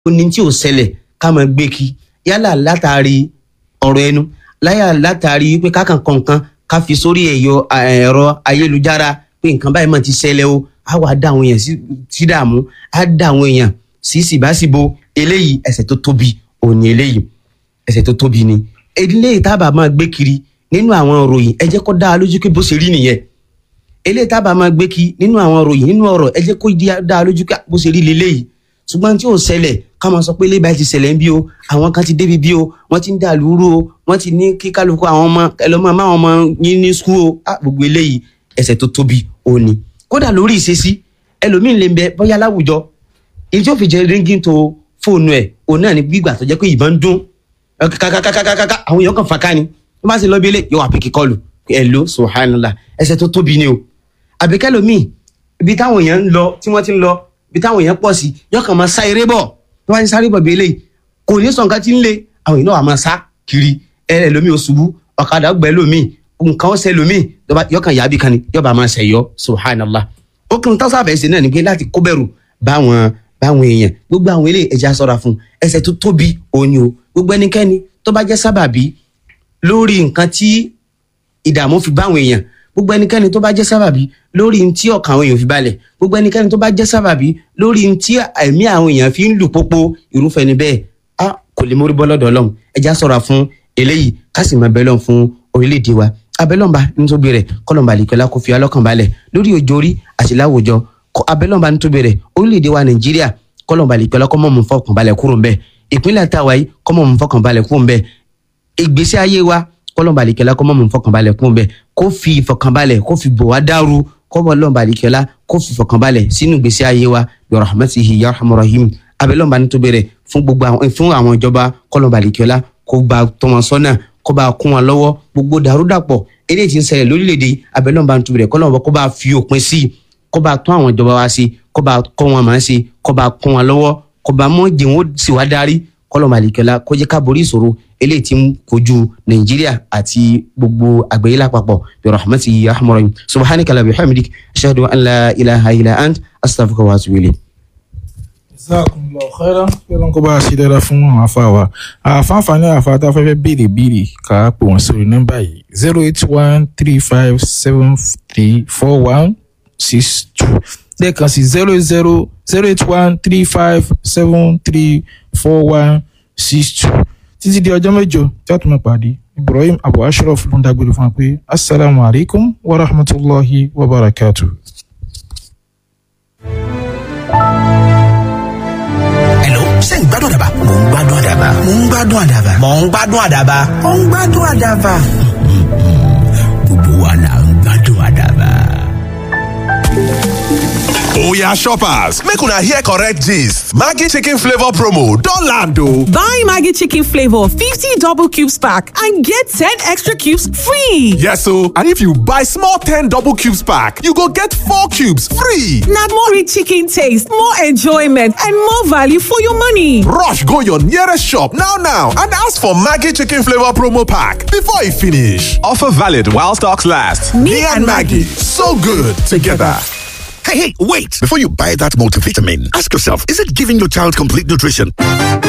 ó ní tí ò ṣẹlẹ̀ ká máa gbé kí yálà látàrí ọ̀rọ̀ ẹnu láyà látàrí pé kákan kọ̀ọ̀kan ká fi sórí ẹ̀yọ ẹ̀rọ ayélujára pé nǹkan báyìí máa ti ṣẹlẹ̀ o á wàá dá àwọn èèyàn sí dààmú á dá àwọn èèyàn sí síbáṣíbo eléyìí ẹ̀ṣẹ̀ tó tóbi òní eléyìí ẹ̀ṣẹ̀ tó tóbi ni eléyìí tábà máa gbé kiri nínú àwọn ìròyìn ẹ jẹ́ kó dá a lójú pé bó ṣe rí nìyẹn eléyìí tábà máa gbé kí nínú àwọn ìròyìn nínú ọ̀rọ̀ ẹ jẹ́ kó dá a lójú pé bó ṣe rí leléyìí ṣùgbọ́n tí ò ṣẹlẹ̀ ká máa sọ pé ilé báyìí ti ṣẹlẹ̀ ń bí o àwọn kan ti débi bí o wọ́n ti ń dà lúrú o wọ́n ti ní kí kálukú àwọn ọmọ ẹlọ́mọ máwọn ọmọ yín ní skul o á gbogbo eléyìí ẹ̀ṣẹ̀ tó tóbi ò ní. kódà lórí ìṣesí ẹlòmíín lè ń bẹ bóyá láwùjọ èyí tí ó fi jẹ ríngì tó fóònù ẹ̀ òun náà ní gbígbà tó jẹ́ pé ìbọn ń dún kàkàkàkàkàkà àwọn èèyàn kan fàká ni wọ́n bá sì lọ bí ilé yóò wà pé kíkọlù ẹ̀ ló subhanallah ẹ̀ṣẹ̀ tó tóbi ni o àbíkẹ́lòmíì ibi táwọn èèyàn ń lọ tí wọ́n ti ń lọ ibi táwọn èèyàn pọ̀ sí yóò kàn máa sá eré bọ̀ tó bá ń sáré bọ̀ bí eléyìí kò ní sọ nǹkan tí ń le àwọn èèyàn náà wà máa sá kiri ẹrẹ lómi òṣùbù ọ̀kadà gbẹ lómi nǹkan ọ̀sẹ̀ lómi yóò kàn yábì kan ni yóò bá máa ṣẹ̀yọ subhanallah ó kàn tó sáfẹ́ sí náà ni pé láti kó bẹ̀rù báwọn báwọn èèyàn gbogbo àwọn eléyìí ẹja ṣọ́ra fún ẹ̀ṣẹ̀ tó tóbi òní o gbogbo ẹnikẹ́ni tó bá jẹ́ sábàbí lórí nǹkan tí ìdààmú fi báwọn èèyàn gbogbo ẹnikẹ́ni tó bá jẹ́ sábàbí lórí ntí ọkàn àwọn èèyàn fi balẹ̀ gbogbo ẹnikẹ́ni tó bá jẹ́ sábàbí lórí ntí ẹ̀mí àwọn èèyàn fi ń lù pópó irúfẹ́ ni bẹ́ẹ̀ a kò lè mórí bọ́ lọ́dọ̀ ọlọ́run ẹja sọ̀rọ̀ fún eléyìí ká sì máa bẹ lọ́n fún orílẹ̀-èdè wa abẹ́lọ́nba nítorí rẹ̀ kọ́lọ́nba àlìkọ́lá kò fi alọ́kàn balẹ̀ lórí òjò orí àti láwùjọ abẹ́lọ́nba nítorí rẹ̀ orílẹ̀-èdè wa nàìjíríà kọ́lọ́nba àlìkọ́lá kọ́mọ́ mú fọkàn balẹ̀ kúrò ńbẹ̀ ìpínlẹ̀ táwa yìí kọ́mọ́ mú fọkàn balẹ̀ kúrò ńbẹ̀ ìgbésí ayé wa kọlọ́nba àlìkẹ́lá kọ́ mọ́ mọ́ fọkànbalẹ̀ kún bẹ́ẹ̀ kó fi ìfọkànbalẹ̀ kó fi bò wá dàrú kọ́bọ̀ lọ́nba àlìkẹ́lá kó fi ìfọkànbalẹ̀ sínú ìgbésí ayé wa bi rahmatihi ya rahman rahim abẹ́lọ́nba ní tó bẹ̀rẹ̀ fún gbogbo àwọn fún àwọn ìjọba kọlọ́nba àlìkẹ́lá kó bá tọ́ wọn sọ́nà kó bá kún wọn lọ́wọ́ gbogbo dàrúdàpọ̀ eléyìí tí ń ṣẹlẹ̀ lórílẹ̀‐èdè abẹ́lọ́nba ní tó bẹ̀rẹ̀ kọlọ́nba kó bá fi òpin sí i kó bá tún àwọn ìjọba wa sí kó bá kọ́ wọn máa ṣe kó bá kún wọn lọ́wọ́ kó bá mọ́ jẹun sì wá darí kọlọmọ àlìkẹlá kó jẹ́ ká borí ìṣòro eléyìí tí ń kojú nàìjíríà àti gbogbo àgbáyé lápapọ̀ bi rahmatihi ya rahman rahim subhanaka la bihamdik ashhadu an la ilaha illa ant astaghfiruka wa atubu ilayk. jazakumullahu khairan kí ló ń kó bá a ṣe dáadáa fún àwọn afa wa àfáàfáàní àfa tá a fẹ́ fẹ́ béèrè béèrè ká pè wọ́n sórí nọ́mbà yìí zero eight one three five seven three four one six two lẹ́ẹ̀kan sí zero zero zero eight one three five seven three four one six two títí di ọjọ́ mẹ́jọ tí a tún máa pàdé ibrahim abu ashraf ló ń dágbére fún wa pé asalaamu alaykum wa rahmatulahi wa barakatu. Hello, ṣé ń gbádùn àdàbà? Mò ń gbádùn àdàbà. Mò ń gbádùn àdàbà. Mò ń gbádùn àdàbà. Mò ń gbádùn àdàbà. Gbogbo wa là ń gbádùn àdàbà. Oya shoppers, make una hear correct gist. Maggi chicken flavor promo don land o. Buy Maggie Chicken Flavor 50 double cubes pack and get 10 extra cubes free. Yes o, and if you buy small 10 double cubes pack, you go get 4 cubes free. Now more rich chicken taste, more enjoyment, and more value for your money. Rush go your nearest shop now now and ask for Maggi chicken flavor promo pack before e finish. Offer valid while stocks last. Me, and Maggie, so good together. Hey, hey, wait! Before you buy that multivitamin, ask yourself, is it giving your child complete nutrition?